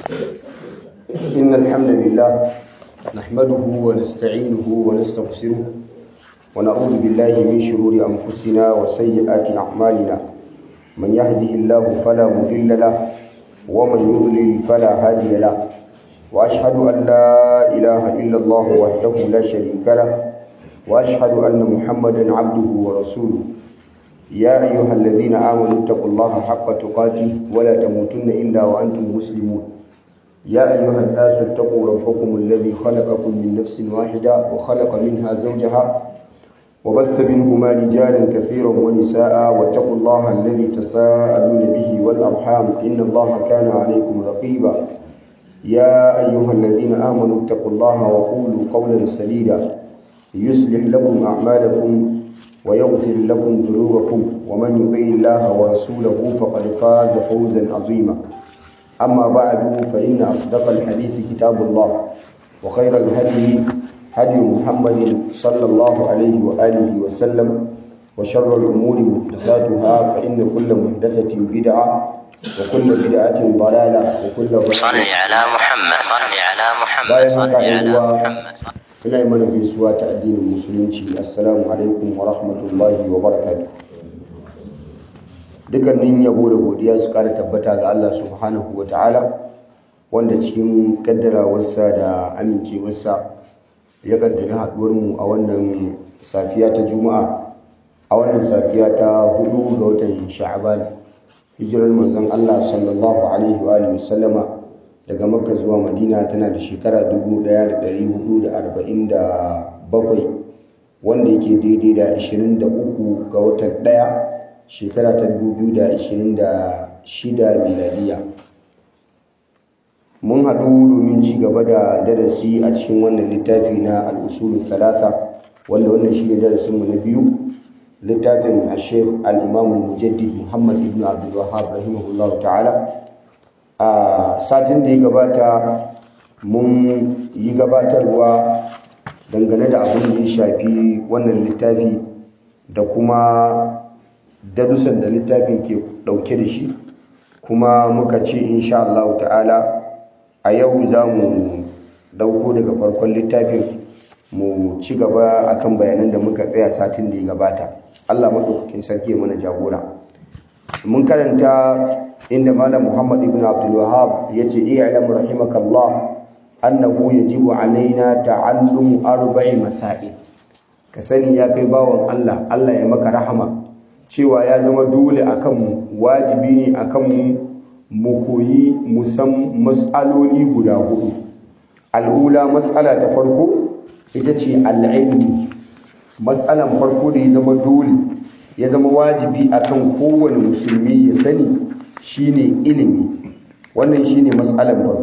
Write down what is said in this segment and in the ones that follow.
إن الحمد لله نحمده ونستعينه ونستغفره ونعوذ بالله من شرور أنفسنا وسيئات أعمالنا من يهده الله فلا مضل له ومن يضلل فلا هادي له وأشهد أن لا إله إلا الله وحده لا شريك له وأشهد أن محمدا عبده ورسوله يا أيها الذين آمنوا اتقوا الله حق تقاته ولا تموتن إلا وأنتم مسلمون يا أيها الناس اتقوا ربكم الذي خلقكم من نفس واحدة وخلق منها زوجها وبث منهما رجالا كثيرا ونساء واتقوا الله الذي تساءلون به والأرحام إن الله كان عليكم رقيبا يا أيها الذين آمنوا اتقوا الله وقولوا قولا سديدا يصلح لكم أعمالكم ويغفر لكم ذنوبكم ومن يطيع الله ورسوله فقد فاز فوزا عظيما أما بعد فإن أصدق الحديث كتاب الله وخير الهدي هدي محمد صلى الله عليه وآله وسلم وشر الأمور محدثاتها فإن كل محدثة بدعة وكل بدعة ضلالة وكل ضلالة صل على محمد صل على محمد bayan صل haka على uwa محمد ina yi mana gaisuwa ta addinin musulunci assalamu alaikum wa rahmatullahi wa barakatuh dukkanin yabo da godiya su kara tabbata ga Allah subhanahu wa ta'ala wanda cikin kaddarawarsa da amincewarsa ya kaddari haduwar mu a wannan safiya ta juma'a a wannan safiya ta hudu ga watan sha'ban hijirar manzon Allah sallallahu alaihi wa alihi wasallama daga makka zuwa madina tana da shekara 1447 wanda yake daidai da 23 ga watan ɗaya shekara ta 2026 miladiya mun haɗu domin ci gaba da darasi a cikin wannan littafi na al'usulun talata wanda wannan shi ne darasinmu na biyu littafin ashef al'imamun mujaddid muhammad ibn abdullahab rahimahullah ta'ala a satin da ya gabata mun yi gabatarwa dangane da abin da ya shafi wannan littafi da kuma darussan da littafin ke dauke da shi kuma muka ce insha Allah ta'ala a yau za mu dauko daga farkon littafin mu ci gaba akan bayanan da muka tsaya satin da ya gabata Allah maɗaukakin sarki ya mana jagora mun karanta inda malam Muhammad ibn Abdul Wahhab yace i'lam rahimakallah annahu yajibu alaina ta'allum arba'i masail ka sani ya kai bawon Allah Allah ya maka rahama cewa ya zama dole akan mu wajibi ne akan mu mu koyi musam mas'aloli guda hudu al'ula mas'ala ta farko ita ce al'ilmi mas'alan farko da ya zama dole ya zama wajibi akan kowane musulmi ya sani shine ilimi wannan shine mas'alan farko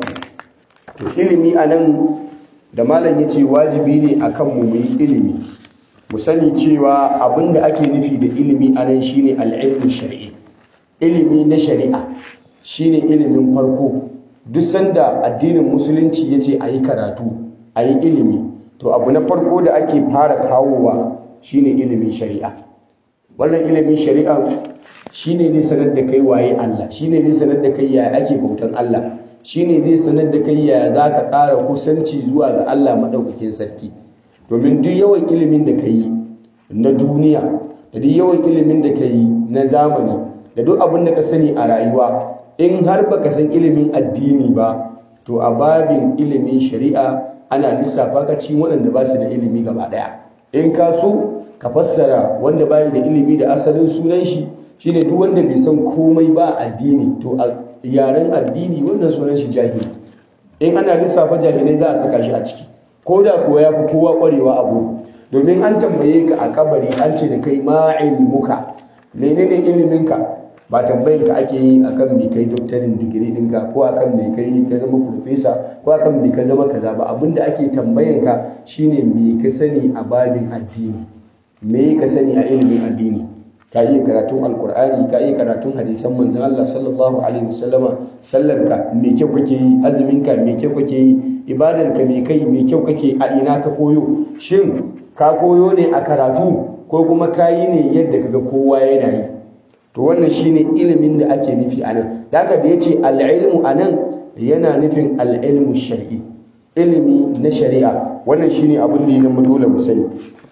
to ilimi anan da malam yace wajibi ne akan mu mu yi ilimi mu sani cewa abinda ake nufi da ilimi anan shine al-ilmu shar'i ilimi na shari'a shine ilimin farko duk sanda addinin musulunci yace ayi karatu ayi ilimi to abu na farko da ake fara kawowa shine ilimin shari'a wannan ilimin shari'a shine zai sanar da kai waye Allah shine zai sanar da kai yaya ake bautan Allah shine zai sanar da kai yaya zaka ƙara kusanci zuwa ga Allah madaukakin sarki domin duk yawan ilimin da kai na duniya da duk yawan ilimin da kai na zamani da duk abin da ka sani a rayuwa in har baka san ilimin addini ba to a babin ilimin shari'a ana lissafa ka cikin waɗanda ba su da ilimi gaba ɗaya in ka so ka fassara wanda bayi da ilimi da asalin sunan shi shine duk wanda bai san komai ba addini to a yaren addini wannan sunan shi jahili in ana lissafa jahilai za a saka shi a ciki ko da kuwa ya fi kowa ƙwarewa abu domin an tambaye ka a kabari an ce da kai ma ilmuka menene iliminka ba tambayin ka ake yi akan me kai doktorin digiri ɗinka ko akan me kai ka zama profesa ko akan me ka zama kaza ba abinda ake tambayan ka shine me ka sani a babin addini me ka sani a ilimin addini ka yi karatun alkur'ani ka yi karatun hadisan manzon Allah sallallahu alaihi wasallama sallar ka me kyau kake yi azumin ka me kyau kake yi ibadar ka me kai me kyau kake a ina ka koyo shin ka koyo ne a karatu ko kuma ka yi ne yadda kaga kowa yana yi to wannan shine ilimin da ake nufi anan da haka da yace al-ilmu anan yana nufin al-ilmu shar'i ilimi na shari'a wannan shine abin da ya zama dole mu sani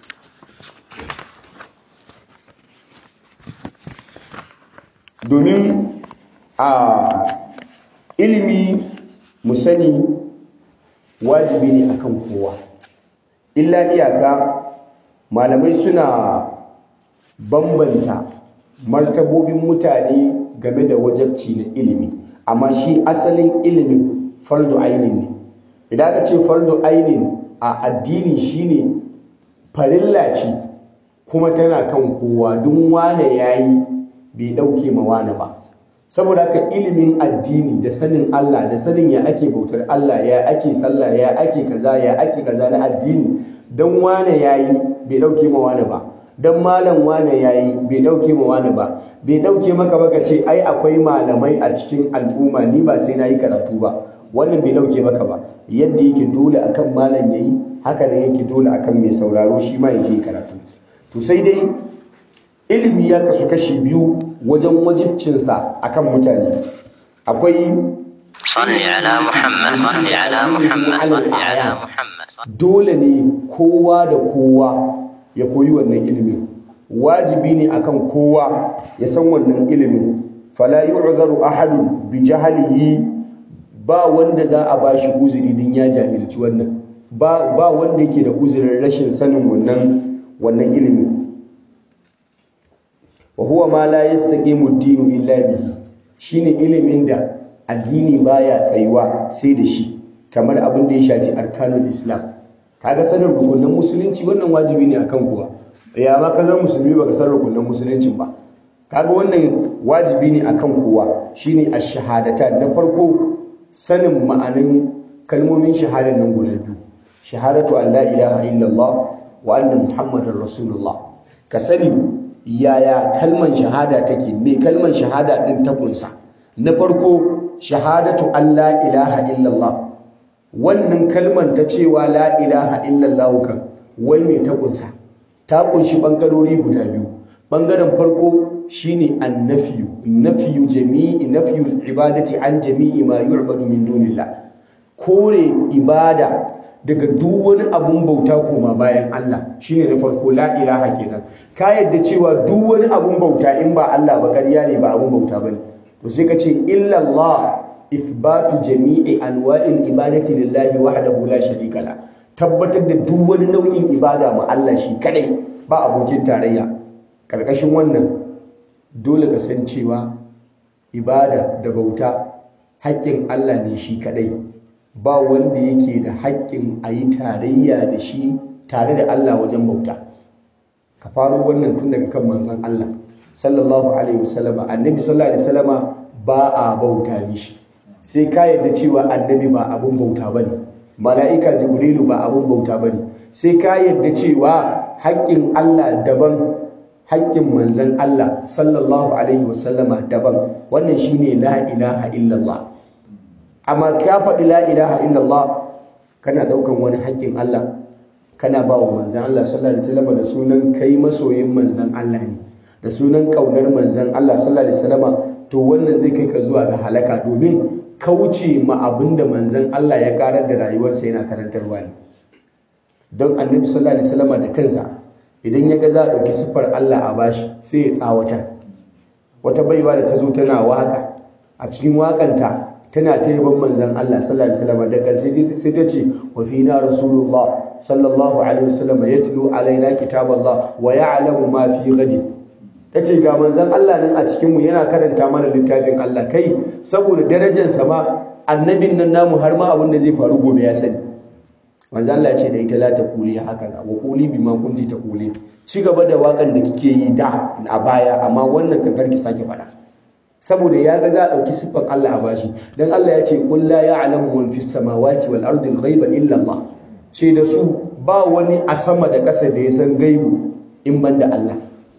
domin a ilimi mu sani wajibi ne akan kowa illa iyaka malamai suna bambanta martabobin mutane game da wajabci na ilimi amma shi asalin ilimin fardu ainin ne idan aka ce fardu ainin a addini shine farilla ce kuma tana kan kowa duk wane yayi bai dauke ma wane ba saboda haka ilimin addini da sanin Allah da sanin ya ake bautar Allah ya ake sallah ya ake kaza ya ake kaza na addini dan wane yayi bai dauke ma wane ba dan malam wane yayi bai dauke ma wane ba bai dauke maka ba ce ai akwai malamai a cikin al'umma ni ba sai nayi karatu ba wannan bai dauke maka ba yadda yake dole akan malam yayi haka ne yake dole akan mai sauraro shi ma yake karatu to sai dai ilimi ya kasu kashi biyu wajen wajibcinsa akan mutane akwai صل على محمد صل على محمد صل على محمد dole ne kowa da kowa ya koyi wannan ilimin wajibi ne akan kowa ya san wannan ilimin fala yu'zaru ahadun bi jahlihi ba wanda za a bashi uzuri din ya jahilci wannan ba ba wanda yake da uzurin rashin sanin wannan wannan ilimin wa huwa ma la yastaqimu ad-dinu illa bihi shine ilimin da addini baya tsayuwa sai da shi kamar abin da ya shafi arkanul islam kaga sanin rukunin musulunci wannan wajibi ne akan kowa ya ma kallon musulmi baka san rukunin musuluncin ba kaga wannan wajibi ne akan kowa shine ash-shahadata na farko sanin ma'anin kalmomin shahadar nan guda biyu shahadatu an la ilaha illallah wa anna muhammadar rasulullah ka sani yaya kalman shahada take me kalman shahada din ta kunsa na farko shahadatu an la ilaha illallah wannan kalman ta cewa la ilaha illallah kan wai me ta kunsa ta kunshi bangarori guda biyu bangaren farko shine annafiyu nafiyu jami'i nafiyu ibadati an jami'i ma yu'badu min dunillah kore ibada daga duk wani abun bauta koma bayan Allah shine na farko la ilaha kenan ka yadda cewa duk wani abun bauta in ba Allah ba ƙarya ne ba abun bauta bane to sai ka ce illa Allah ithbatu jami'i anwa'il ibadati lillahi wahdahu la sharika la tabbatar da duk wani nau'in ibada ma Allah shi kadai ba abokin tarayya karkashin wannan dole ka san cewa ibada da bauta haƙƙin Allah ne shi kadai ba wanda yake da haƙƙin a yi tarayya da shi tare da Allah wajen bauta ka faro wannan tun daga kan manzon Allah sallallahu alaihi wasallam annabi sallallahu alaihi wasallam ba a bauta mishi sai ka yarda cewa annabi ba abun bauta bane mala'ika jibrilu ba abun bauta bane sai ka yarda cewa haƙƙin Allah daban haƙƙin manzon Allah sallallahu alaihi wasallama daban wannan shine la ilaha illallah amma ka faɗi la ilaha illallah kana ɗaukan wani haƙƙin Allah kana ba wa manzan Allah sallallahu alaihi wasallam da sunan kai masoyin manzan Allah ne da sunan ƙaunar manzan Allah sallallahu alaihi wasallam to wannan zai kai ka zuwa ga halaka domin kauce ma abin da manzan Allah ya karar da rayuwarsa yana karantarwa ne don annabi sallallahu alaihi wasallam da kansa idan ya ga za a ɗauki siffar Allah a bashi sai ya tsawatar wata baiwa da ta zo tana waka a cikin wakanta tana ta yaban manzan Allah sallallahu alaihi wasallam da karshe sai ta ce wa fina rasulullah sallallahu alaihi wasallam yatlu alaina kitaballah wa ya'lamu ma fi ghadi tace ga manzan Allah nan a cikin mu yana karanta mana littafin Allah kai saboda darajar sa ma annabin nan namu har ma abin da zai faru gobe ya sani manzan Allah ya ce da ita la ta kuli haka wa kuli bima kunti ta kuli ci gaba da wakan da kike yi da a baya amma wannan kan karki sake faɗa saboda ya ga za a ɗauki siffar Allah a bashi don Allah ya ce qul la ya'lamu man fis samawati wal ardi al ghaiba illa Allah ce da su ba wani a sama da ƙasa da ya san gaibu in ban da Allah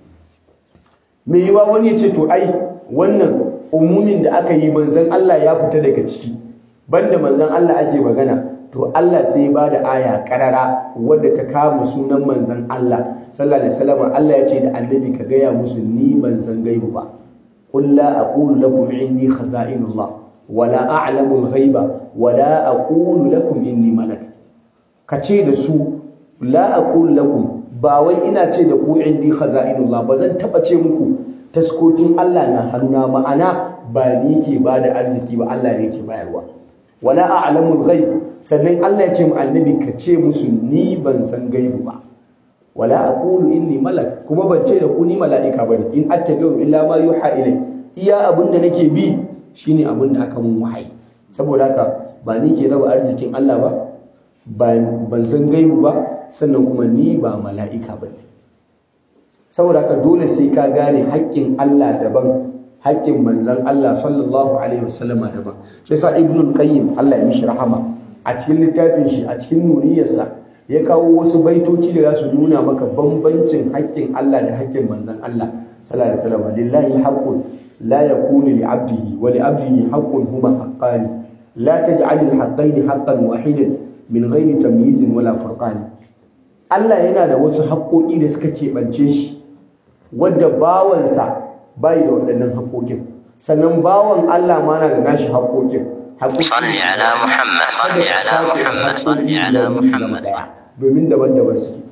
me yiwa wani ya ce to ai wannan umumin da aka yi manzon Allah ya fita daga ciki banda manzon Allah ake magana to Allah sai ba da aya karara wadda ta kama sunan manzon Allah sallallahu alaihi wasallam Allah ya ce da annabi ka gaya musu ni ban san gaibu ba قل لا أقول لكم عندي خزائن الله wala a'lamu al-ghaiba wala aqulu lakum inni malak kace da su la aqulu lakum ba wai ina ce da ku indi khaza'inullah ba zan taba ce muku taskokin Allah na hannuna ma'ana ba ni ke bada arziki ba Allah ne ke bayarwa wala a'lamul ghaib sannan Allah ya ce mu annabi ka ce musu ni ban san gaibu ba wala aqulu inni malak kuma ban ce da ku ni mala'ika bane in attabi'u illa ma yuha ilai iya abin da nake bi shine abin da aka mun wahayi saboda haka ba ni ke raba arzikin Allah ba ban san gaibu ba sannan kuma ni ba mala'ika bane saboda haka dole sai ka gane haƙƙin Allah daban haƙƙin manzon Allah sallallahu alaihi wasallama daban shi yasa ibnul qayyim Allah ya mishi rahama a cikin littafin shi a cikin nuriyarsa ya kawo wasu baitoci da za su nuna maka bambancin haƙƙin Allah da haƙƙin manzon Allah sallallahu alaihi wasallam lillahi haqqun la yakunu li 'abdihi wa li 'abdihi haqqun huma haqqani la taj'al al haqqaini haqqan wahidan min ghairi tamyiz wala furqan Allah yana da wasu haƙƙoƙi da suka keɓance shi wanda bawansa bai da waɗannan haƙoƙin sannan bawan Allah ma na da nashi haƙoƙin صل على محمد صل على محمد صل على محمد domin daban-daban suke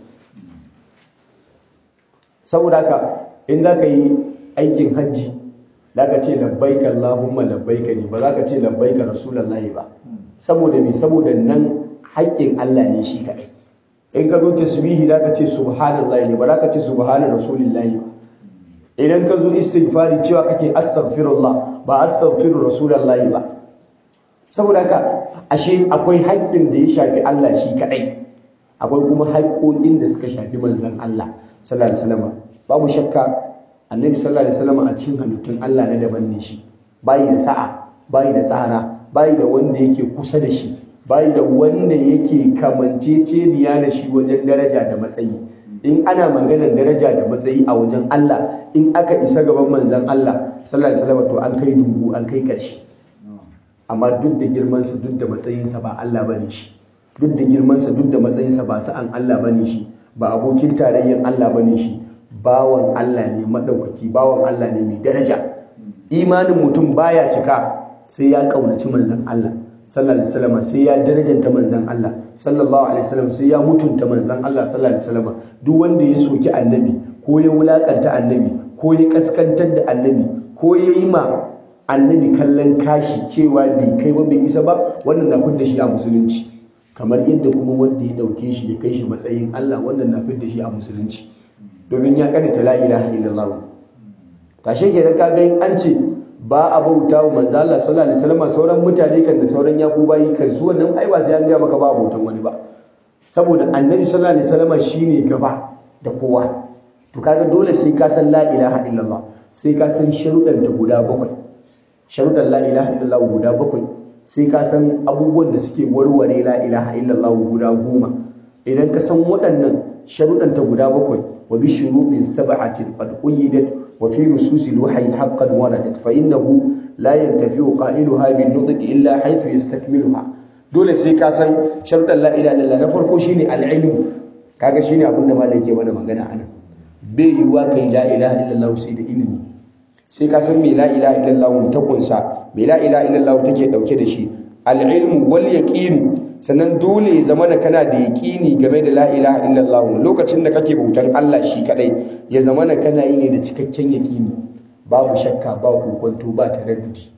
saboda haka in za ka yi aikin hajji za ka ce labbaika Allahumma labbaika ne ba za ka ce labbaika rasulallahi ba saboda me saboda nan haƙƙin Allah ne shi kaɗai in ka zo tasbihi za ka ce subhanallahi ne ba za ka ce subhana rasulillahi ba idan ka zo istighfari cewa kake astaghfirullah ba astaghfiru rasulullahi ba saboda haka ashe akwai haƙƙin da ya shafi Allah shi kadai akwai kuma haƙƙoƙin da suka shafi manzon Allah sallallahu alaihi wasallam babu shakka annabi sallallahu alaihi wasallam a cikin halittun Allah na daban ne shi bayi da sa'a bayi da tsara bayi da wanda yake kusa da shi bayi da wanda yake kamanceceniya da shi wajen daraja da matsayi in ana maganar daraja da matsayi a wajen Allah in aka isa gaban manzon Allah sallallahu alaihi wasallam to an kai dungu an kai ƙarshe amma duk da girmansa duk da matsayinsa ba Allah bane shi duk da girmansa duk da matsayinsa ba sa'an Allah bane shi ba abokin tarayyar Allah bane shi bawan Allah ne madaukaki bawan Allah ne mai daraja imanin mutum baya cika sai ya kaunaci manzon Allah sallallahu alaihi wasallam sai ya darajanta manzon Allah sallallahu alaihi wasallam sai ya mutunta manzon Allah sallallahu alaihi wasallam duk wanda ya soki annabi ko ya wulakanta annabi ko ya kaskantar da annabi ko ya yi ma annabi kallon kashi cewa bai kai ba bai isa ba wannan na fidda shi a musulunci kamar yadda kuma wanda ya dauke shi ya kai shi matsayin Allah wannan na fidda shi a musulunci domin ya karanta la ilaha illallah kashe kenan ka ga an ce ba a bauta wa manzo Allah sallallahu alaihi wasallam sauran mutane kan da sauran yakubayi kan su wannan ai ba sai an ga maka ba bautan wani ba saboda annabi sallallahu alaihi wasallam shine gaba da kowa to kaga dole sai ka san la ilaha illallah sai ka san sharuɗan ta guda bakwai sharuɗan la ilaha illallah guda bakwai sai ka san abubuwan da suke warware la ilaha illallah guda goma idan ka san waɗannan sharuɗan ta guda bakwai wa bi shuruɗin sab'atin qad qayyidat wa fi nususil wahyi haqqan waradat fa innahu la yantafi'u qailuha bin nutq illa haythu yastakmiluha dole sai ka san sharuɗan la ilaha illallah na farko shine al-ilm kaga shine abin da malai ke mana magana anan bai yiwuwa kai la ilaha illallah sai da ilimi sai ka san me la ilaha illallah ta kunsa me la ilaha illallah take dauke da shi al-ilmu wal yaqin sannan dole ya zama kana da yaqini game da la ilaha illallah lokacin da kake bautan Allah shi kadai ya zama kana yi ne da cikakken yaqini babu shakka ba kokonto ba taraddudi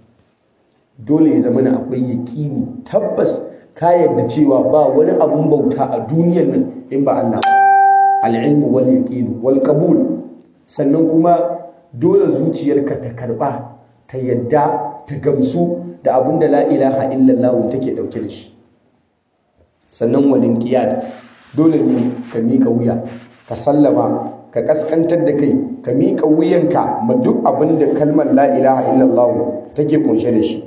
dole ya zama akwai yaqini tabbas ka yarda cewa ba wani abun bauta a duniyar nan in ba Allah al-ilmu wal yaqin wal qabul sannan kuma dole zuciyarka ta karba ta yadda ta gamsu da abin da la ilaha illallah take dauke da shi sannan walin qiyad dole ne ka mika wuya ka sallama ka kaskantar da kai ka mika wuyanka ma duk abin da kalmar la ilaha illallah take kunshe da shi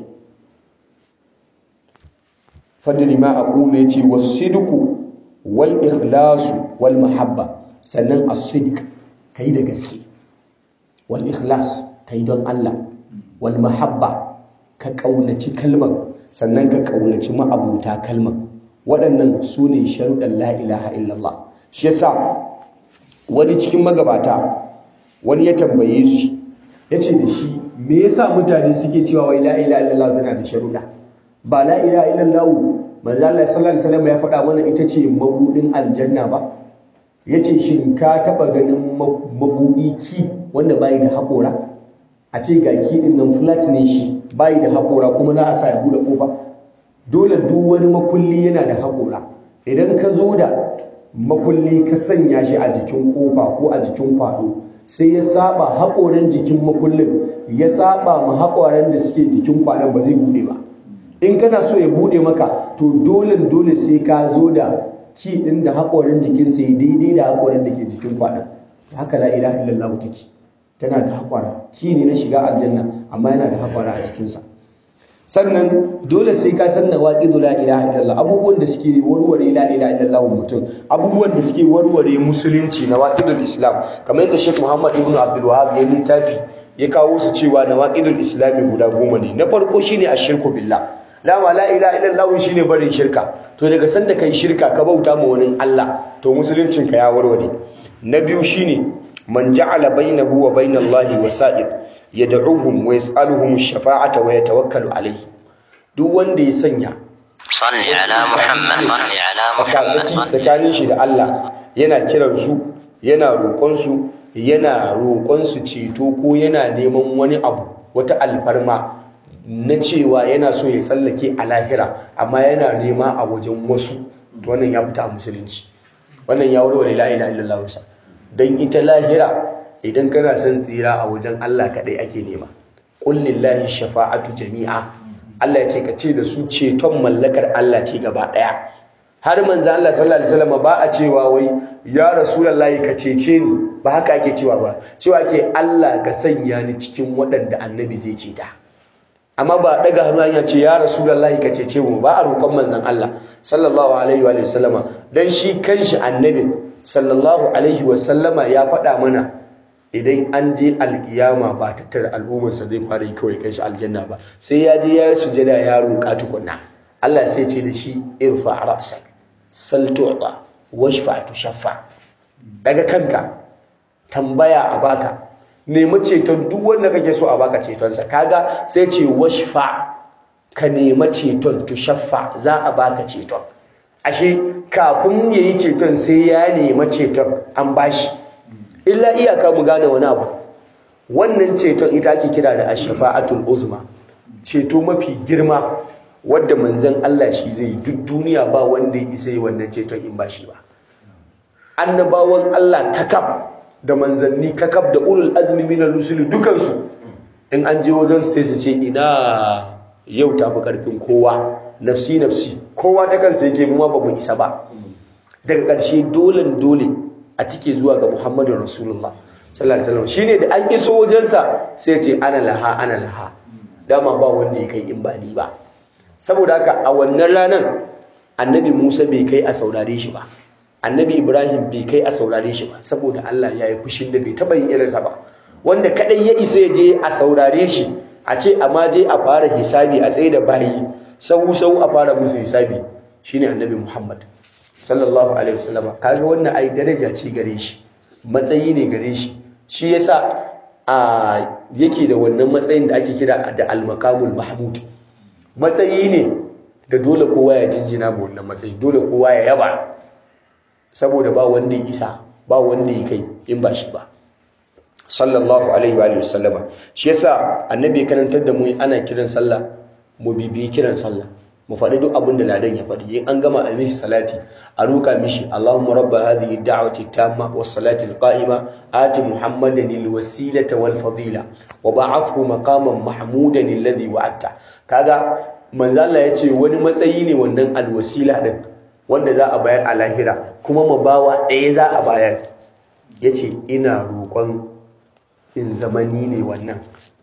fadri ma aqulu yace was-sidqu wal ikhlasu wal mahabba sannan as-sidq kai da gaske wal ikhlas kai don Allah wal mahabba ka kaunaci kalmar sannan ka kaunaci ma'abuta kalmar waɗannan su ne sharuɗan la ilaha illallah shi yasa wani cikin magabata wani ya tambaye shi ya ce da shi me yasa mutane suke cewa wai la ilaha illallah tana da sharuɗa ba la ilaha illallah manzo Allah sallallahu alaihi wasallam ya faɗa mana ita ce mabudin aljanna ba yace shin ka taba ganin mabudi ki wanda bai da haƙora a ce ga ki din nan flat ne shi bai da haƙora kuma za a sa ya bude kofa dole duk wani makulli yana da haƙora idan ka zo da makulli ka sanya shi a jikin kofa ko a jikin kwado sai ya saba haƙoran jikin makullin ya saba ma haƙoran da suke jikin kwaɗon ba zai buɗe ba in kana so ya buɗe maka to dole dole sai ka zo da ki ɗin da haƙoran jikin sai daidai da haƙoran da ke jikin kwaɗon haka la ilaha illallah take tana da haƙwara ki ne na shiga aljanna amma yana da haƙwara a jikinsa sannan dole sai ka san nawaqidu la ilaha illallah abubuwan da suke warware la ilaha illallah mutum abubuwan da suke warware musulunci nawaqidul islam kamar yadda Sheikh Muhammad ibn Abdul Wahhab ya littafi ya kawo su cewa nawaqidul islam guda goma ne na farko shine ashirku billah dama la ilaha illallah shine barin shirka to daga sanda kai shirka ka bauta ma wani Allah to musuluncin ka ya warware na biyu shine man ja'ala bainahu wa bainallahi wasa'id yad'uhum wa yas'aluhum ash-shafa'ata wa yatawakkalu alayhi duk wanda ya sanya صل على محمد صل على محمد صل tsakanin shi da Allah yana kiran su yana roƙon su yana roƙon su ceto ko yana neman wani abu wata alfarma na cewa yana so ya tsallake a lahira amma yana nema a wajen wasu to wannan ya fita a musulunci wannan ya warware la ilaha illallah wasa dan ita lahira idan kana son tsira a wajen Allah kadai ake nema qul lillahi shafa'atu jami'a Allah ya ce ka ce da su ceton mallakar Allah ce gaba daya har manzo Allah sallallahu alaihi wasallam ba a cewa wai ya rasulullahi ka cece ni ba haka ake cewa ba cewa ke Allah ka sanya ni cikin waɗanda annabi zai ceta amma ba daga hannu ya ce ya rasulullahi ka cece mu ba a roƙon manzon Allah sallallahu alaihi wa sallama dan shi kanshi annabi sallallahu alaihi wa sallama ya faɗa mana idan an je alkiyama ba tattara al'ummarsa zai fara yi kawai kai shi aljanna ba sai ya je ya yi sujada ya roƙa tukunna Allah sai ce da shi irfa ra'sak sal tu'ta washfa tushaffa daga kanka tambaya a baka nemi ceton duk wanda kake so a baka cetonsa kaga sai ce washfa ka nemi ceton tushaffa za a baka ceton ashe kafin yayi ceton sai ya nemi ceton an bashi illa iyaka mu gane wani abu wannan ceton ita ake kira da ashfa'atul uzma ceto mafi girma wadda manzon Allah shi zai duk duniya ba wanda ya isa yi wannan ceton in ba shi ba annabawan Allah kakab da manzanni kakab da ulul azmi minal rusul dukansu in an je wajen sai su ce ina yau ta fi karfin kowa nafsi nafsi kowa ta kansa yake mu ma ba mu isa ba daga ƙarshe dole dole a tike zuwa ga Muhammadu Rasulullah sallallahu alaihi wasallam shine da an iso wajensa sai ce ana laha ana laha dama ba wanda ya kai in ba ni ba saboda haka a wannan ranar annabi Musa bai kai a saurare shi ba annabi Ibrahim bai kai a saurare shi ba saboda Allah ya yi fushin da bai taba yin irinsa ba wanda kadai ya isa ya je a saurare shi a ce amma je a fara hisabi a tsaye da bayi sau sau a fara musu hisabi shine annabi Muhammad sallallahu alaihi wasallama kaga wannan ai daraja ce gare shi matsayi ne gare shi shi yasa a yake da wannan matsayin da ake kira da al-maqamul mahmud matsayi ne da dole kowa ya jinjina ma wannan matsayi dole kowa ya yaba saboda ba wanda ya isa ba wanda ya kai in ba shi ba sallallahu alaihi wa sallama shi yasa annabi ya karantar da mu ana kiran sallah mu bibiyi kiran sallah mu faɗi duk abin da ladan ya faɗi in an gama a mishi salati a roƙa mishi Allahumma rabba hadhihi da'wati tamma was salati al-qa'ima ati muhammadan al-wasilata wal fadila wa ba'athhu maqaman mahmudan alladhi wa'ata kaga manzo Allah yace wani matsayi ne wannan al-wasila din wanda za a bayar a lahira kuma mabawa ɗaya za a bayar yace ina roƙon in zamani ne wannan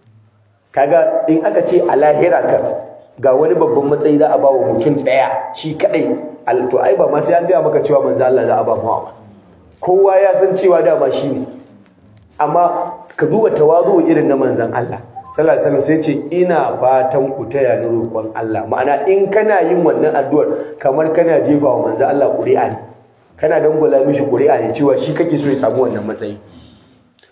kaga in aka ce a lahira ka ga wani babban matsayi za a ba wa mutum ɗaya shi kaɗai to ai ba ma sai an gaya maka cewa manzo Allah za a ba mawa kowa ya san cewa dama shi ne amma ka duba tawazu irin na manzon Allah sallallahu alaihi wasallam sai ce ina fatan ku taya ni roƙon Allah ma'ana in kana yin wannan addu'ar kamar kana jefa wa manzo Allah ƙuri'a ne kana dangwala mishi ƙuri'a ne cewa shi kake so ya samu wannan matsayi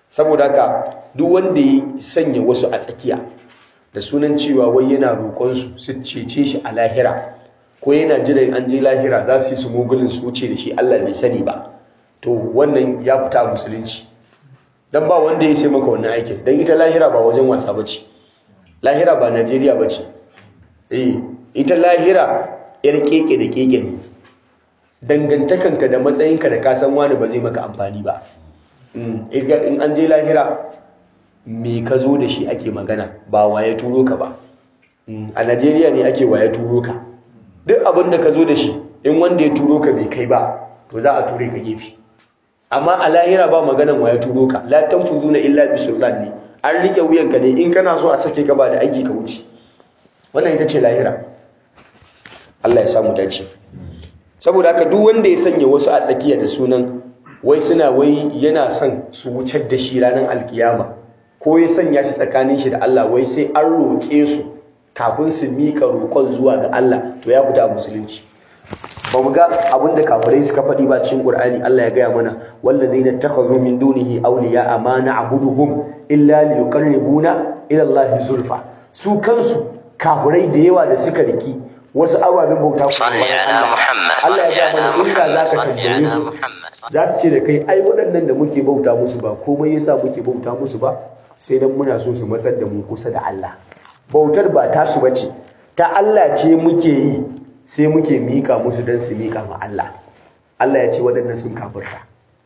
saboda haka duk wanda ya sanya wasu a tsakiya da sunan cewa wai yana roƙon su su cece shi a lahira ko yana jiran an je lahira za su yi su mugulin su wuce da shi Allah bai sani ba to wannan ya fita musulunci dan ba wanda ya sai maka wannan aikin dan ita lahira ba wajen wasa bace lahira ba Najeriya bace eh ita lahira yar keke da keke ne dangantakanka da matsayinka da ka san wani ba zai maka amfani ba in an je lahira me ka zo da shi ake magana ba waye turo ka ba a Najeriya ne ake waye turo ka duk abin da ka zo da shi in wanda ya turo ka bai kai ba to za a ture ka gefe amma a lahira ba maganan waye turo ka la tanfuzuna illa bi sultan ne an rike wuyanka ne in kana so a sake ka ba da aiki ka wuce wannan ita ce lahira Allah ya samu dace saboda haka duk wanda ya sanya wasu a tsakiya da sunan wai suna wai yana son su wucar da shi ranar alkiyama ko ya sanya shi tsakanin shi da Allah wai sai an roƙe su kafin su miƙa roƙon zuwa ga Allah to ya fita musulunci ba mu ga abin da kafirai suka faɗi ba cikin Qur'ani Allah ya gaya mana wallazina takhadhu min dunihi awliya ma na'buduhum illa liyuqarribuna ila Allah zulfa su kansu kafirai da yawa da suka riki wasu ababen bauta ku صل على محمد Allah صل ya على gaya mana inda محمد zaka صل tambaye على su محمد za su ce da kai ai waɗannan da muke bauta musu ba komai yasa muke bauta musu ba sai dan muna so su matsar da mu kusa da Allah bautar ba tasu bace ta Allah ce muke yi sai muke mika musu dan su mika ma Allah Allah ya ce waɗannan sun kafirta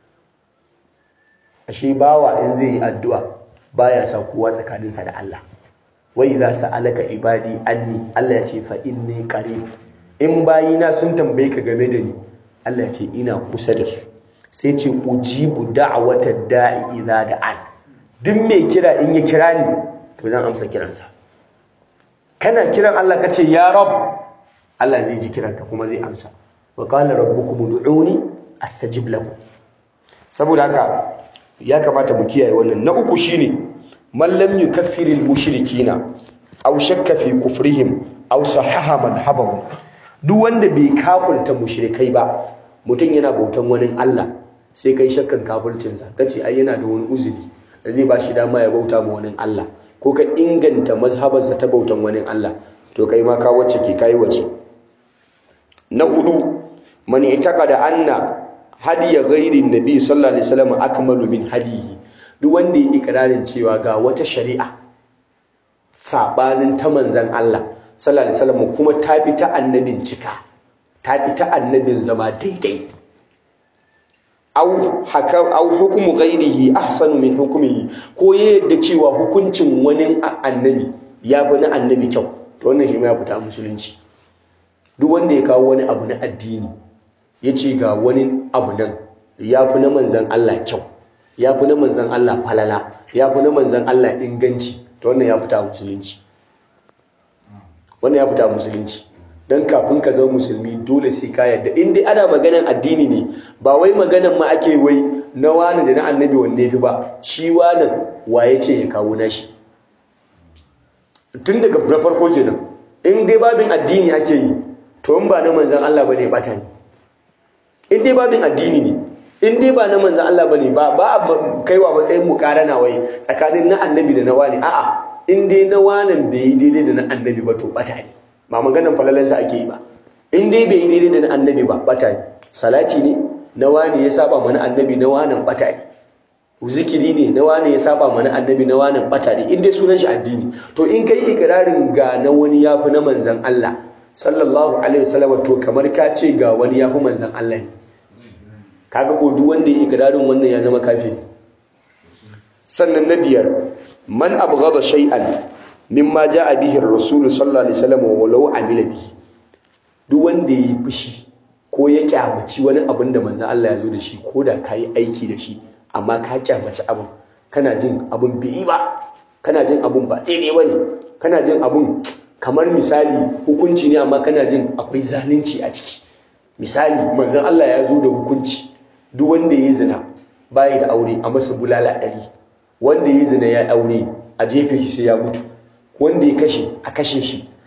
ashe bawa in zai yi addu'a baya sa kowa tsakaninsa da Allah wa idza sa'alaka ibadi anni Allah ya ce fa inni qarib in bayina sun tambaye ka game da ni Allah ya ce ina kusa da su sai ce ujibu da'wata da'i idza da'an duk mai kira in ya kira ni to zan amsa kiransa kana kiran Allah kace ya rab Allah zai ji kiranka kuma zai amsa wa qala rabbukum ud'uni astajib lakum saboda haka ya kamata mu kiyaye wannan na uku shine man lam yukaffiril mushrikina aw shakka fi kufrihim aw sahaha madhhabahum duk wanda bai kafirta mushrikai ba mutum yana bautan wani Allah sai kai shakkan kafircinsa kace ai yana da wani uzuri da zai ba shi dama ya bauta ma wani Allah ko ka inganta mazhabarsa ta bautan wani Allah to kai ma ka wacce ke kai wace na hudu man itaqada anna hadiya ghairi nabi sallallahu alaihi wasallam akmalu min hadiyi duk wanda ya ikrarin cewa ga wata shari'a sabanin ta manzon Allah sallallahu alaihi wasallam kuma ta fi ta annabin cika ta fi ta annabin zama daidai au hakam au hukumu ghairihi ahsanu min hukmihi ko ya yadda cewa hukuncin wani annabi ya fi na annabi kyau to wannan shi ma ya fita musulunci duk wanda ya kawo wani abu na addini ya ce ga wani abu nan ya fi na manzan Allah kyau ya fi na manzan Allah falala ya fi na manzan Allah inganci to wannan ya fita musulunci wannan ya fita musulunci don kafin ka zama musulmi dole sai ka yarda in dai ana maganan addini ne ba wai maganan ma ake wai na wani da na annabi wanne fi ba shi wani waye ce ya kawo nashi tun daga na farko kenan in dai babin addini ake yi to in ba na manzan Allah bane bata ne in dai babin addini ne in dai ba na manzan Allah bane ba ba kaiwa matsayin mukarana wai tsakanin na annabi da na wani a'a in dai na wanan bai yi daidai da na annabi ba to bata ne ba maganan falalansa ake yi ba in dai bai yi daidai da na annabi ba bata ne salati ne na wani ya saba mana annabi na wanan bata ne zikiri ne na wani ya saba mana annabi na wanan bata ne in dai sunan shi addini to in kai ikirarin ga na wani yafi na manzan Allah sallallahu alaihi wasallam to kamar ka ce ga wani yafi manzan Allah ne kaga ko duk wanda ya ikirarin wannan ya zama kafiri sannan na biyar man abghada shay'an mimma jaa bihi ar-rasul sallallahu alaihi wasallam walau amila bihi duk wanda yayi fushi ko ya kyamaci wani abin da manzon Allah ya zo da shi ko da kai aiki da shi amma ka kyamaci abin kana jin abin bai ba kana jin abin ba daidai bane kana jin abin kamar misali hukunci ne amma kana jin akwai zalunci a ciki misali manzon Allah ya zo da hukunci duk wanda ya zina bai da aure a masa bulala ɗari wanda ya zina ya aure a jefe shi sai ya mutu wanda ya kashe a kashe shi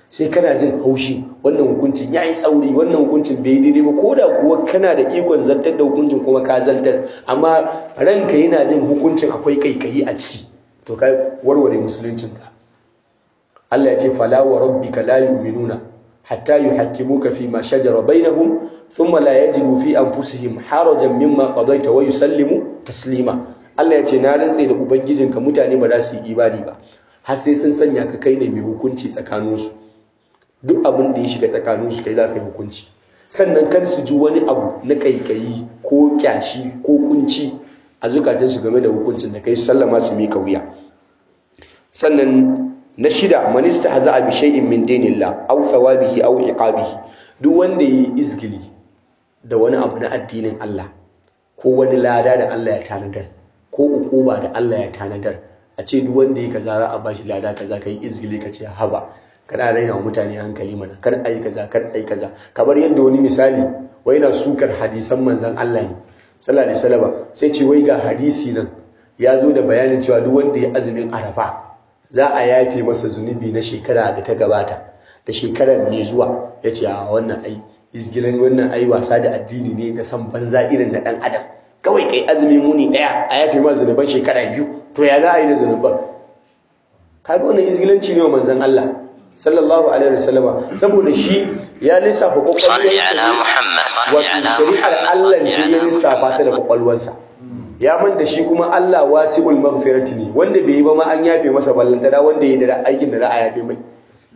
sai kana jin haushi wannan hukuncin ya yi tsauri wannan hukuncin bai daidai ba ko da kuwa kana da ikon zartar da hukuncin kuma ka zartar amma ranka yana jin hukuncin akwai kaikayi a ciki to ka warware musuluncinka Allah ya ce fala wa rabbika la yu'minuna hatta yuhakkimuka fi ma shajara bainahum thumma la yajidu fi anfusihim harajan mimma qadaita wa yusallimu taslima Allah ya ce na rantse da ubangijinka mutane ba za su yi imani ba har sai sun sanya ka kai ne mai hukunci tsakaninsu duk abin da ya shiga tsakaninsu kai za ka yi hukunci sannan kar su ji wani abu na kaikayi ko kyashi ko kunci a zukatansu game da hukuncin da kai su sallama su mika wuya sannan na shida man istahza'a bi shay'in min dinillah aw thawabihi aw iqabihi duk wanda yi izgili da wani abu na addinin Allah ko wani lada da Allah ya tanadar ko ukuba da Allah ya tanadar a ce duk wanda ya kaza za a bashi lada kaza kai izgili ka ce haba kana raina wa mutane hankali mana kar ai kaza kar ai kaza kamar yadda wani misali wai na sukar hadisan manzon Allah ne sallallahu alaihi wasallam sai ce wai ga hadisi nan ya zo da bayanin cewa duk wanda ya azumin arafa za a yafe masa zunubi na shekara da ta gabata da shekarar mai zuwa ya ce a wannan ai izgilan wannan ai wasa da addini ne na san banza irin na dan adam kawai kai azumin muni daya a yafe ma zunuban shekara biyu to ya za a yi da zunuban kaga wannan izgilanci ne wa manzon Allah sallallahu alaihi wasallama saboda shi ya lissafa kwakwalwarsa wato shari'ar Allah ce ya lissafa ta da kwakwalwarsa ya man da shi kuma Allah wasi'ul maghfirati ne wanda bai yi ba ma an yafe masa ballanta da wanda ya da aikin da za a yafe mai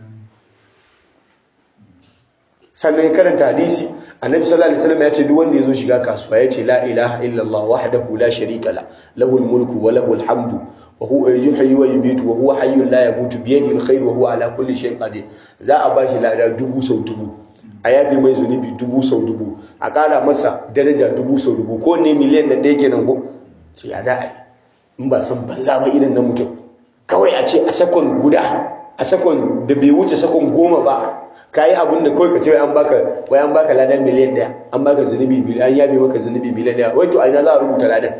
sannan ya karanta hadisi annabi sallallahu alaihi wasallam ya ce duk wanda ya zo shiga kasuwa ya ce la ilaha illallah wahdahu la sharika la lahul mulku wa lahul hamdu wa huwa yuhyi wa yumiitu wa huwa hayyun la yamutu bi yadihi alkhair wa huwa ala kulli shay'in qadir za a bashi lada dubu sau dubu a yafe mai zunubi dubu sau dubu a ƙara masa daraja dubu sau dubu ko ne miliyan da ɗaya kenan ko ce ya da ai in ba san banza ba irin na mutum kawai a ce a sakon guda a sakon da bai wuce sakon goma ba ka yi abin da kawai ka ce an baka wai an baka ladan miliyan ɗaya an baka zunubi miliyan an yabe maka zunubi miliyan ɗaya wai to a ina za a rubuta ladan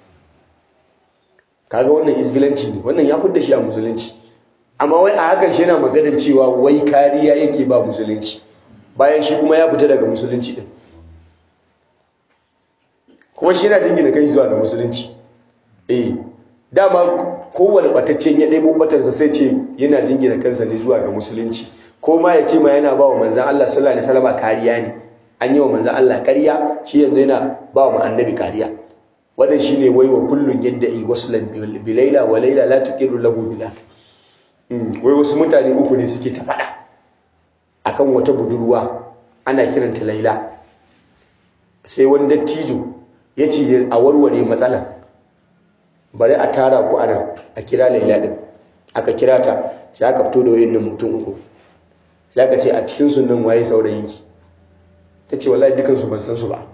kaga wannan isgilanci ne wannan ya fidda shi a musulunci amma wai a hakan shi yana maganar cewa wai kariya yake ba musulunci bayan shi kuma ya fita daga musulunci din kuma shi yana jingina kai zuwa ga musulunci eh dama kowane bataccen ya ɗebo batarsa sai ce yana jingina kansa ne zuwa ga musulunci ko ma ya ce ma yana ba wa manzan Allah sallallahu alaihi wasallam kariya ne an yi wa manzan Allah kariya shi yanzu yana ba wa annabi kariya wannan shine wai wa kullun yadda'i waslan bi laila wa laila la tuqiru lahu bi wai wasu mutane uku ne suke ta faɗa akan wata budurwa ana kiranta laila sai wani dattijo ya ce a warware matsalar bari a tara ku anan a kira laila din aka kira ta sai aka fito da wayannan mutum uku sai aka ce a cikin sunan waye saurayinki ta ce wallahi dukansu ban san su ba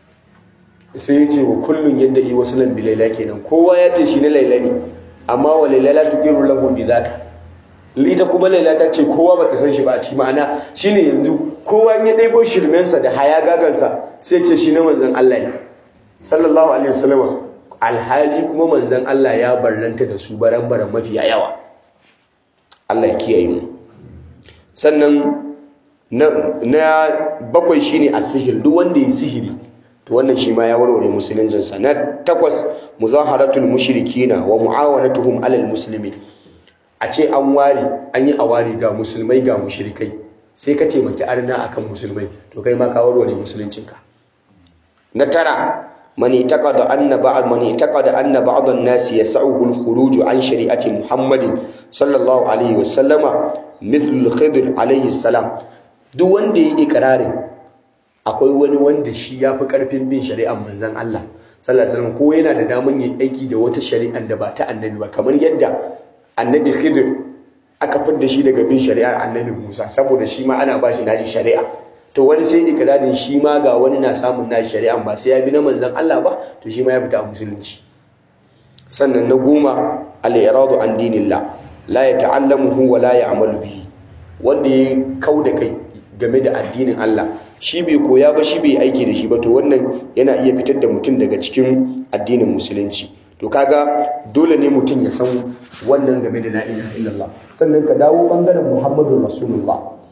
sai ya ce wa kullum yadda yi wasu nan bi laila kenan kowa ya ce shi na laila ne amma wa laila la tuqiru lahu bi zaka ita kuma laila ta ce kowa ba ta san shi ba a ci ma'ana shine yanzu kowa ya ɗebo shirmensa da haya gagansa sai ce shi na manzon Allah ne sallallahu alaihi wasallam alhali kuma manzon Allah ya barranta da su baran baran mafiya yawa Allah ya kiyaye mu sannan na, na bakwai shine as-sihir duk wanda ya sihiri to wannan shi ma ya warware musuluncinsa na takwas muzaharatul mushrikina wa muawanatuhum alal muslimin a ce an ware an yi awari ga musulmai ga mushrikai sai ka taimaki arna akan musulmai to kai ma ka warware musuluncinka na tara man itaqada anna ba'd man itaqada anna ba'd an-nas yas'uhu al-khuruj an shari'ati Muhammadin sallallahu alaihi wa sallama mithl al-khidr alaihi salam duk wanda ya ikrarin akwai wani wanda shi yafi karfin bin shari'ar manzon Allah sallallahu alaihi wasallam ko yana da daman yin aiki da wata shari'ar da ba ta annabi ba kamar yadda annabi Khidir aka fidda shi daga bin shari'ar annabi Musa saboda shi ma ana ba shi naji shari'a to wani sai ikirarin shi ma ga wani na samun naji shari'a ba sai ya bi na manzon Allah ba to shi ma ya fita a musulunci sannan na goma al-iradu an dinillah la yata'allamuhu wa la ya'malu bihi wanda ya kauda kai game da addinin Allah shi bai koya ba shi bai aiki da shi ba to wannan yana iya fitar da mutum daga cikin addinin musulunci to kaga dole ne mutum ya san wannan game da la ilaha illallah sannan ka dawo bangaren muhammadu rasulullah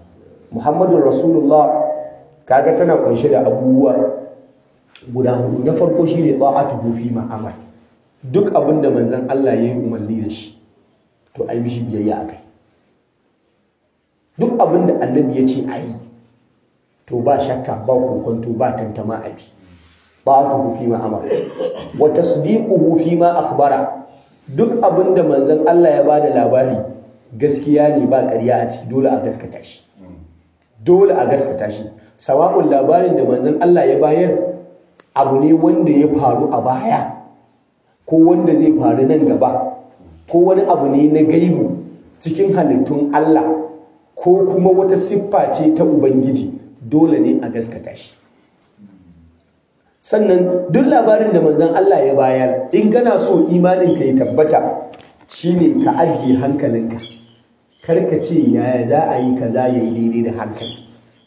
muhammadun rasulullah kaga tana kunshe da abubuwa guda hudu na farko shine ta'atuhu fi ma'amal duk abin da manzon Allah ya yi umarni da shi to ai mishi biyayya akai duk abin da annabi ya ce ayi to ba shakka ba kokonto ba tantama abi ta'atuhu fi ma'amal wa tasdiquhu fi ma akhbara duk abin da manzon Allah ya bada labari gaskiya ne ba ƙarya a ciki dole a gaskata shi dole a gaskata shi sawa'un labarin da manzon Allah ya bayar abu ne wanda ya faru a baya ko wanda zai faru nan gaba ko wani abu ne na gaibu cikin halittun Allah ko kuma wata siffa ce ta Ubangiji dole ne a gaskata shi sannan duk labarin da manzon Allah ya bayar in kana so imanin ka ya tabbata shine ka ajiye hankalinka karka ce yaya za a yi kaza ya yi daidai da hankali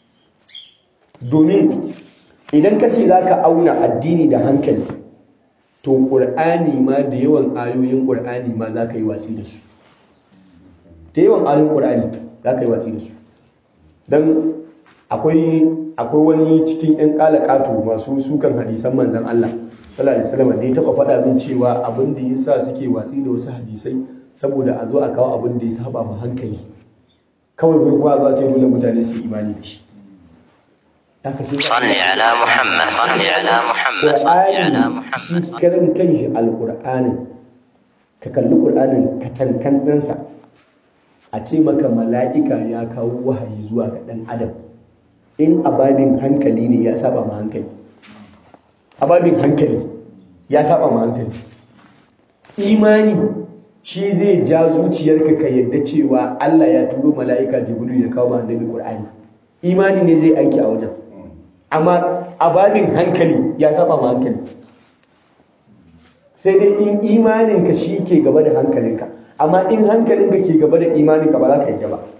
domin idan ka ce za ka auna addini da hankali to ƙur'ani ma da yawan ayoyin ƙur'ani ma za ka yi watsi da su da yawan ayoyin ƙur'ani za ka yi watsi da su don akwai akwai wani cikin 'yan ƙalaƙato masu sukan hadisan manzan Allah sallallahu alaihi wasallam da ya taɓa faɗa min cewa abin da yasa suke watsi da wasu hadisai saboda a zo a kawo abin da ya saba ma hankali kawai bai kuwa za ce dole mutane su imani da shi صل على محمد صل على محمد صل على محمد shi karan kanshi alƙur'anin ka kalli ƙur'anin ka cankan ɗansa a ce maka mala'ika ya kawo wahayi zuwa ga ɗan adam in ababin hankali ne ya saba ma hankali ababin hankali ya saba ma hankali imani shi zai ja zuciyarka ka yadda cewa Allah ya turo mala'ika jibril ya kawo ma annabi qur'ani imani ne zai aiki a wajen amma ababin hankali ya saba ma hankali sai dai in imaninka shi ke gaba da hankalinka amma in hankalinka ke gaba da imaninka ba za ka yi ba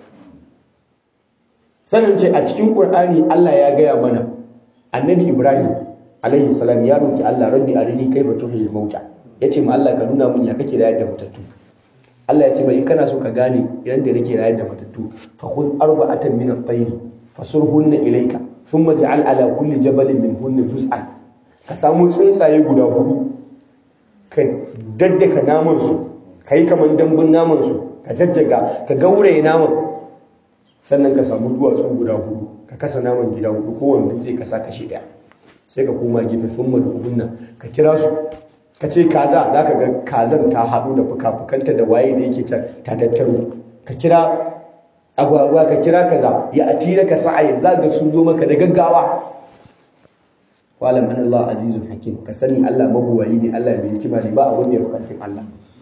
sanin ce a cikin ƙur'ani Allah ya gaya mana annabi Ibrahim alaihi salam ya roki Allah rabbi arini kaifa tuhil mauta yace ma Allah ka nuna mun ya kake rayar da matattu Allah ya ce bai kana so ka gane idan da nake rayar da matattu fa khudh arba'atan min at-tayr fasurhunna ilayka thumma ja'al ala kulli jabalin minhunna juz'an ka samu tsuntsaye guda hudu ka daddaka naman su kai kaman dambun naman su ka jajjaga ka gauraye naman sannan ka samu duwatsu guda hudu ka kasa naman gida hudu kowane dutse ka sa kashe daya sai ka koma gefe sun da uhunna ka kira su ka ce kaza za ka ga kazan ta haɗu da fuka-fukanta da waye da yake can ta tattaro ka kira agwagwa ka kira kaza ya atira ka sa'ayin za ga sun zo maka da gaggawa walam an Allah azizun hakim ka sani Allah mabuwayi ne Allah mai hikima ne ba abun da ya fi karfin Allah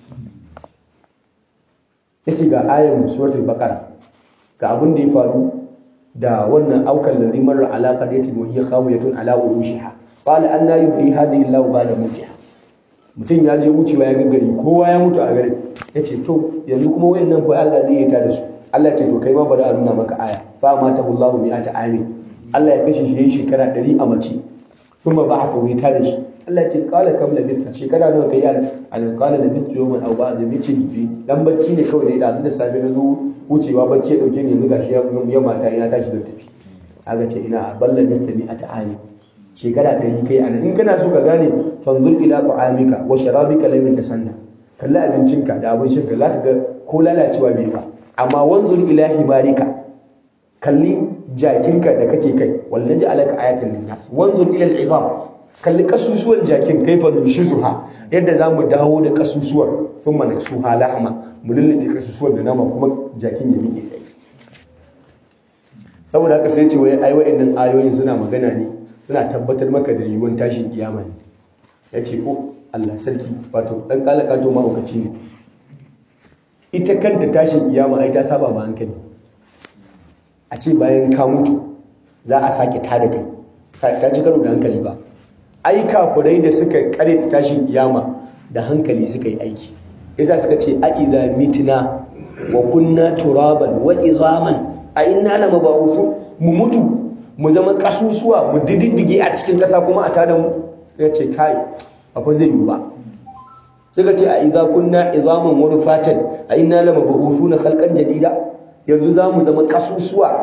yace ga ayan suratul baqara ga abin da ya faru da wannan aukan ladhi marra ala qaryatin wa hiya khawiyatun ala urushiha qala anna yuhyi hadhihi Allahu ba'da mutiha mutum ya je wucewa ya gari kowa ya mutu a garin yace to yanzu kuma wayannan fa Allah zai yi ta da su Allah ce to kai ma bari a nuna maka aya fa mata Allahu mi'ata amin Allah ya kashe shi yayin shekara 100 a mace kuma ba'atha wai ta da shi Allah ce kala kam labista shekara nawa kai yana an kala labistu yawman aw ba'da mace bi dan bacci ne kawai da da safe na zo wucewa bacci ya dauke ni yanzu gashi ya ya mata ya tashi da tafi aga ce ina balla nasta mi ata'ani shekara ɗari kai anan in kana so ka gane fanzur ila ta'amika wa sharabika lam yatasanna kalli abincinka da abin shinka za ka ga ko lalacewa bai ba amma wanzur ila himarika kalli jakinka da kake kai wallahi alaka ayatan linnas wanzur ila al'izam kalli kasusuwan jakin kaifa nushizuha yadda za mu dawo da kasusuwar thumma naksuha lahma mu lullube kasusuwan da nama kuma jakin ya miƙe sai saboda haka sai ce wai ai wa'annan ayoyin suna magana ne suna tabbatar maka da yiwuwar tashin kiyama ne ya ce ko Allah sarki wato dan kalaka to mahaukaci ne ita kanta tashin kiyama ai ta saba ma hankali a ce bayan ka mutu za a sake tada kai ta ci karo da hankali ba ai kafirai da suka kareta tashin kiyama da hankali suka yi aiki yasa suka ce a idza mitna wa kunna turaban wa izaman a inna la mabawusu mu mutu mu zama kasusuwa mu diddige a cikin kasa kuma a tada mu ya ce kai akwai zai yi ba suka ce a idza kunna izaman wa rufatan a inna la mabawusuna khalqan jadida yanzu za mu zama kasusuwa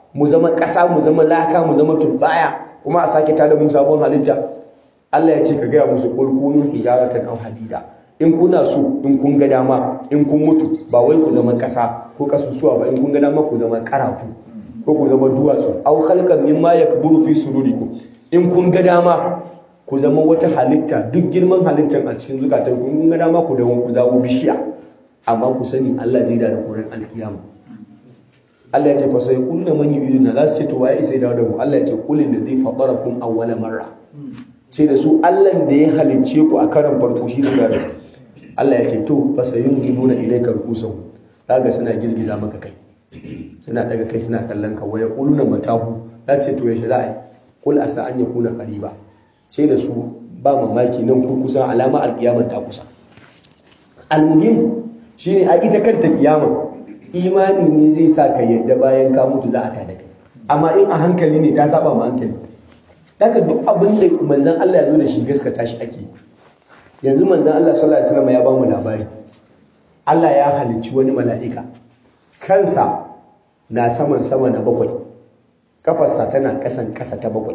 mu zama ƙasa mu zama laka mu zama turbaya kuma a sake tada mu sabon halitta Allah ya ce ka gaya musu qul kunu hijaratan aw hadida in kuna so in kun ga dama in kun mutu ba wai ku zama ƙasa ko kasusuwa ba in kun ga dama ku zama ƙarafu ko ku zama duwatsu aw khalqan mimma yakburu fi sudurikum in kun ga dama ku zama wata halitta duk girman halittar a cikin zukatan ku kun ga dama ku dawo ku dawo bishiya amma ku sani Allah zai da kuran alkiyama Allah ya ce fa sai kullu man yuridu za su ce to waye sai dawo da mu Allah ya ce qul ladhi fatarakum awwala marra ce da su Allah da ya halicce ku a karan farko shi da gado Allah ya ce to fa sayun giduna ilayka rukusan kaga suna girgiza maka kai suna daga kai suna kallon ka waya quluna matahu za su ce to yaushe za a yi qul asa an yakuna qariba ce da su ba mamaki nan kurkusa alama alkiyama ta kusa almuhim shine a ita kanta kiyama imani ne zai sa ka yadda bayan ka mutu za a tada kai amma in a hankali ne ta saba ma hankali daga duk abin da manzon Allah ya zo da shi gaskata shi ake yanzu manzon Allah sallallahu alaihi wasallam ya ba mu labari Allah ya halicci wani mala'ika kansa na saman sama na bakwai kafarsa tana kasan kasa ta bakwai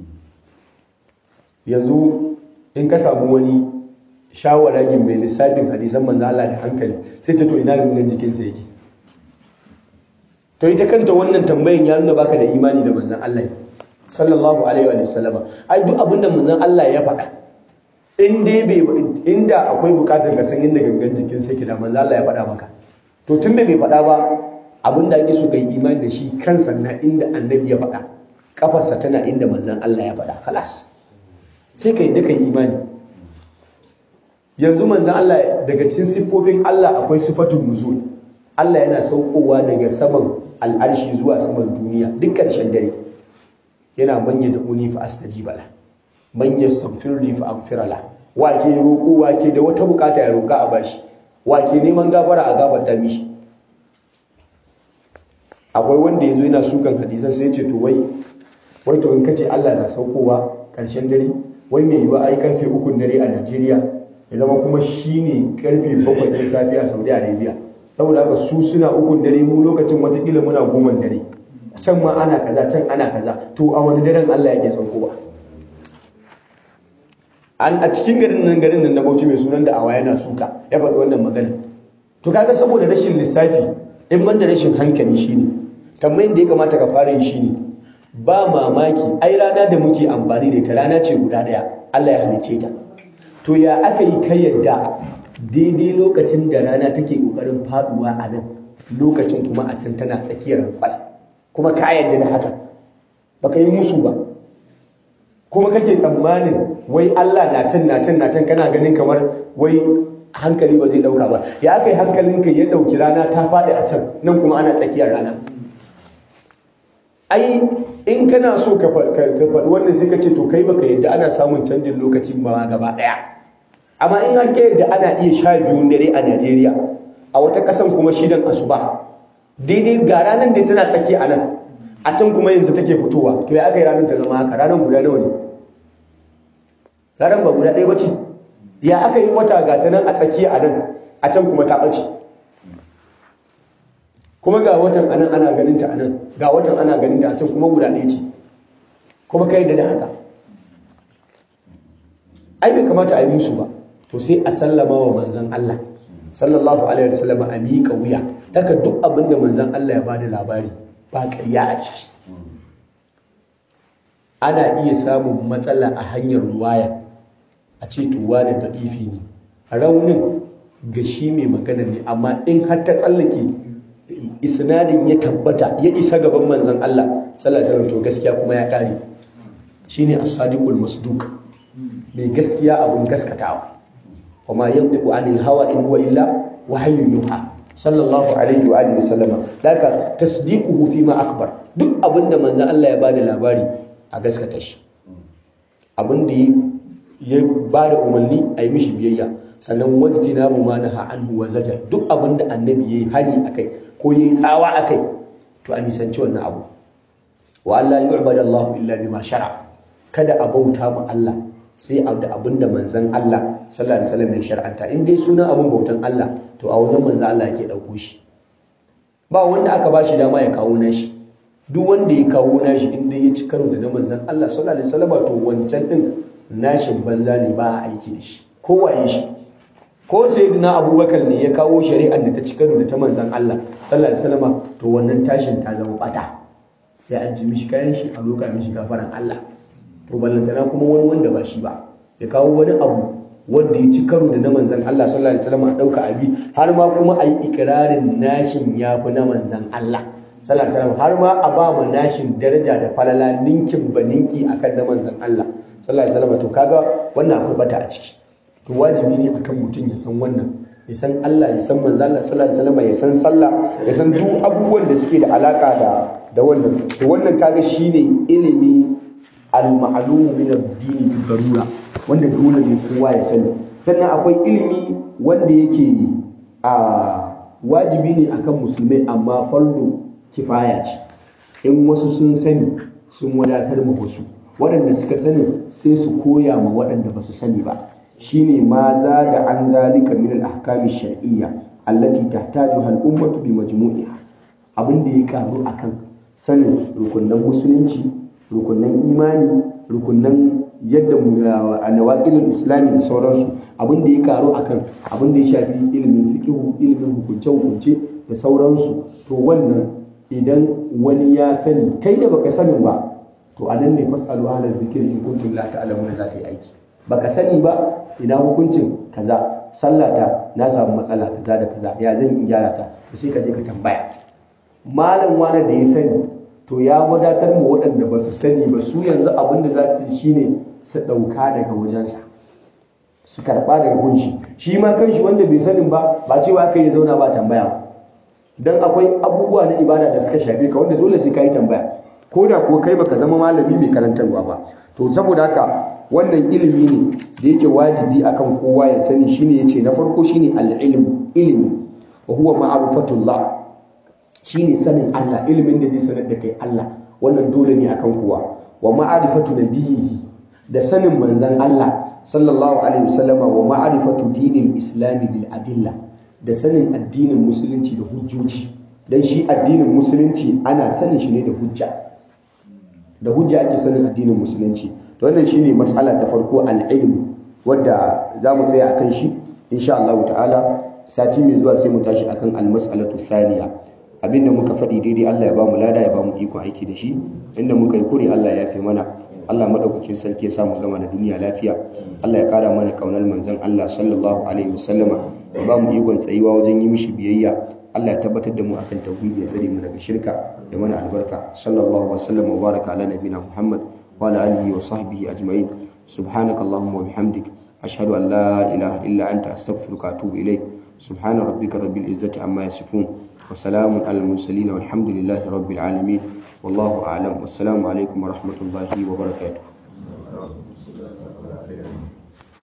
yanzu in ka samu wani shawaragin mai lissafin hadisan manzo Allah da hankali sai ta to ina gangan jikinsa yake to ita kanta wannan tambayin ya nuna baka da imani da manzon Allah sallallahu alaihi wa sallama ai duk abin da manzon Allah ya faɗa in dai bai inda akwai bukatar ka san inda gangan jikinsa yake da manzon Allah ya faɗa maka to tunda bai faɗa ba abin da ake so kai imani da shi kansa na inda annabi ya faɗa kafarsa tana inda manzon Allah ya faɗa khalas sai ka yi duka imani yanzu manzan Allah daga cikin siffofin Allah akwai sifatun nuzul Allah yana saukowa daga saman al'arshi zuwa saman duniya duk ƙarshen dare yana manya da uni fa astajiba la man yastaghfirni fa aghfira la wake roko wake da wata bukata ya roka a bashi wake neman gafara a gafarta mishi akwai wanda yazo yana sukan hadisan sai ya ce to wai wai to in kace Allah na saukowa ƙarshen dare wai mai yiwa ai karfe ukun dare a Najeriya ya zama kuma shine karfe bakwai na safe a Saudi Arabia saboda haka su suna ukun dare mu lokacin watakila muna goman dare can ma ana kaza can ana kaza to a wani daren Allah yake saukowa an a cikin garin nan garin nan na Bauchi mai sunan da awa yana suka ya faɗi wannan magana to kaga saboda rashin lissafi in ban da rashin hankali shine tambayin da ya kamata ka fara yi shine ba mamaki ai rana da muke amfani da ita rana ce guda daya Allah ya halice ta to ya aka yi kai yadda daidai lokacin da rana take kokarin faduwa a nan lokacin kuma a can tana tsakiyar kwal kuma ka yadda da haka baka yi musu ba kuma kake tsammanin wai Allah na can na can na can kana ganin kamar wai hankali ba zai dauka ba ya aka yi hankalinka ya dauki rana ta faɗi a can nan kuma ana tsakiyar rana ai in kana so ka faɗi wannan sai ka ce to kai baka yadda ana samun canjin lokaci ma gaba ɗaya amma in har ka yadda ana iya sha biyun dare a Najeriya a wata ƙasan kuma shidan asuba daidai ga ranar da tana tsaki a nan a can kuma yanzu take fitowa to ya aka yi ranar ta zama haka ranar guda nawa ne ranar ba guda ɗaya ba ce ya aka yi wata ga ta nan a tsaki a nan a can kuma ta ɓace kuma ga watan anan ana ganin ta anan ga watan ana ganin ta a can kuma guda ɗaya ce kuma kai da haka ai bai kamata a yi musu ba to sai a sallama wa manzon Allah sallallahu alaihi wasallam a miƙa wuya daga duk abin da manzon Allah ya bada labari ba ƙarya a ciki ana iya samun matsala a hanyar ruwaya a ce tuwa da da'ifi ne raunin ga shi mai magana ne amma in har ta tsallake isnadin ya tabbata ya isa gaban manzon Allah sallallahu alaihi wasallam to gaskiya kuma ya kare shine as-sadiqul masduq mai gaskiya abun gaskatawa kuma yantiqu anil hawa in huwa illa wahyun yuha sallallahu alaihi wa alihi wasallama laka tasdiquhu fi ma akbar duk abinda manzon Allah ya bada labari a gaskata shi abinda ya bada umarni a yi mishi biyayya sannan wajtinabu ma naha anhu wa zajar duk abinda annabi yayi hani akai ko yayi tsawa akai to a nisanci wannan abu wa Allah yu'badu Allah illa bima shara kada a bauta ma Allah sai da abinda manzon Allah sallallahu alaihi wasallam ya shar'anta in dai sunan abin bautan Allah to a wajen manzon Allah yake dauko shi ba wanda aka ba shi dama ya kawo nashi duk wanda ya kawo nashi inda ya ci karo da na manzan Allah sallallahu alaihi wasallam to wancan din nashin banza ne ba a aiki da shi ko waye shi ko sayyidina abubakar ne ya kawo shari'ar da ta ci karo da ta manzan Allah sallallahu alaihi wasallam to wannan tashin ta zama bata sai an ji mishi kayan shi a roƙa mishi gafaran Allah to ballantana kuma wani wanda ba shi ba ya kawo wani abu wanda ya ci karo da na manzan Allah sallallahu alaihi wasallam a dauka abi har ma kuma a yi ikirarin nashin yafi na manzan Allah sallallahu alaihi wasallam har ma a ba mu nashin daraja da falala ninkin baninki akan na manzan Allah sallallahu alaihi wasallam to kaga wannan akwai bata a ciki to wajibi ne akan mutum ya san wannan ya san Allah ya san manzan Allah sallallahu alaihi wasallam ya san sallah ya san duk abubuwan da suke da alaka da da wannan to wannan kaga shine ilimi al-ma'lum min ad-din darura wanda dole ne kowa ya sani sannan akwai ilimi wanda yake a wajibi ne akan musulmai amma fardu kifaya ce in wasu sun sani sun wadatar ma wasu waɗanda suka sani sai su koya ma waɗanda ba su sani ba shine ma za da an zalika min al-ahkami shar'iyya allati tahtajuha al-ummatu bi majmu'iha abin da ya karu akan sanin rukunan musulunci rukunan imani rukunan yadda a nawaƙilin islami da sauransu abin da ya karu akan abin da ya shafi ilimin fikihu ilimin hukunce-hukunce da sauransu to wannan idan wani ya sani kai da baka sanin ba to a nan ne fasalu ala zikiri in kuntum la ta'lamuna za ta yi aiki baka sani ba ina hukuncin kaza sallata na samu matsala kaza da kaza ya zan in gyara ta to sai ka je ka tambaya malam wani da ya sani to ya wadatar mu waɗanda ba su sani ba su yanzu abin da za su yi shine su ɗauka daga wajensa su karɓa daga gunshi shi ma kanshi wanda bai sanin ba ba cewa aka yi zauna ba tambaya ba don akwai abubuwa na ibada da suka shafe ka wanda dole sai ka yi tambaya ko da ko kai baka zama malami mai karantarwa ba to saboda haka wannan ilimi ne da yake wajibi akan kowa ya sani shine yace na farko shine al-ilm ilimi wa huwa ma'rifatullah shine sanin Allah ilimin da zai sanar da kai Allah wannan dole ne akan kowa wa ma'rifatu nabiyhi da sanin manzon Allah sallallahu alaihi wasallama wa ma'rifatu dinil islami bil adilla da sanin addinin musulunci da hujjoji dan shi addinin musulunci ana sanin shi ne da hujja da hujja ake sanin addinin musulunci to wannan shine mas'ala ta farko al-ilm wadda zamu tsaya akan shi insha Allah ta'ala sati mai zuwa sai mu tashi akan al-mas'alatu thaniya abinda muka faɗi daidai Allah ya ba mu lada ya ba mu iko aiki da shi inda muka yi kure Allah ya fi mana Allah madaukakin sarki ya sa mu gama da duniya lafiya Allah ya kara mana kaunar manzon Allah sallallahu alaihi wasallama ya ba mu ikon tsayuwa wajen yi mishi biyayya Allah ya tabbatar da mu akan tauhidi ya tsare mu daga shirka da mana albarka sallallahu wasallam wa baraka ala nabina Muhammad wa ala alihi wa sahbihi ajma'in subhanakallahumma wa bihamdik ashhadu an la ilaha illa anta astaghfiruka wa atubu ilaik subhana rabbika rabbil izzati amma yasifun وسلام على المرسلين والحمد لله رب العالمين والله أعلم والسلام عليكم ورحمة الله وبركاته